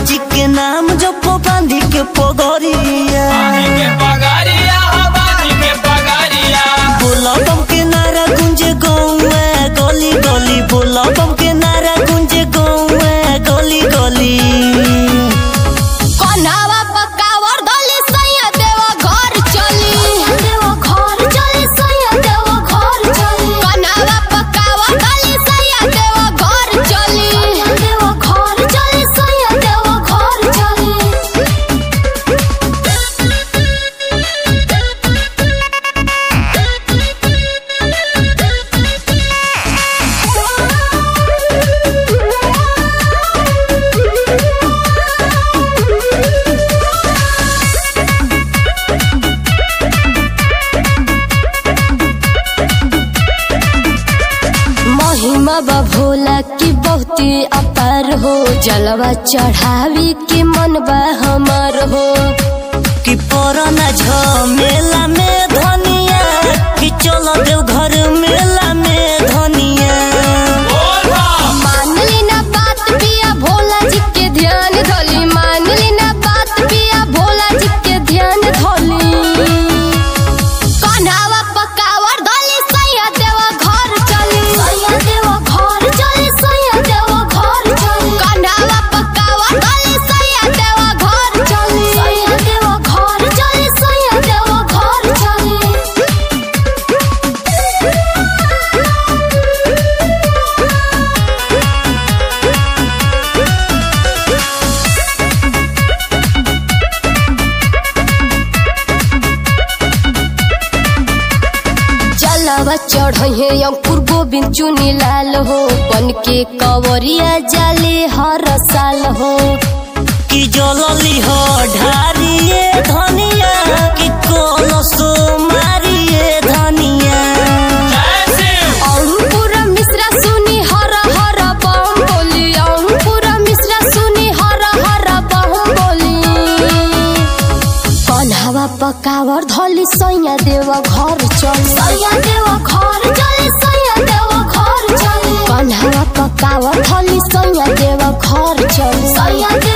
जी के नाम जप बांधी के पगरिया के पगारिया बाजी के पगारिया बोला बम के नारा गुंजे गौए गली गली बोला बम के नारा गुंजे गौए गली गली कन्हावा पकावर धली सैया देवा घर चली देवा घर चली सैया देवा घर चली कन्हावा पकावर धली सैया देवा घर चली देवा घर चली सैया देवा घर चली महिमा बा भोला की बहुती अपार हो जलवा चढ़ावी के मन बा हमार हो कि पराना झमेला में धनिया कि चल देव घर मेला में धनिया बोल बम मान ली ना बात पिया भोला जी के ध्यान धोली मान ली ना बात पिया भोला जी के ध्यान धोली कन्हावा पकावर धोली सैया देवा घर चली सैया देवा घर चली सैया देवा घर चली कन्हावा पकावर धोली सैया देवा घर चली सैया देवा घर चली सैया देवा घर चली जलवा चढ़े अंकुर गोविंद चुनी लाल हो बन के कवरिया जाले हर साल हो कि जलली हो ढारिए धनिया कि कलसो मारिए धनिया ऐसे अंकुर मिश्रा सुनी हर हर बम बोली अंकुर मिश्रा सुनी हर हर बम बोली कन्हावा पकावर धली सैया देवा घर चल सैया देवा घर चली सैया देवा घर चली कन्हावा पकावर धली सैया देवा घर चल सैया देवा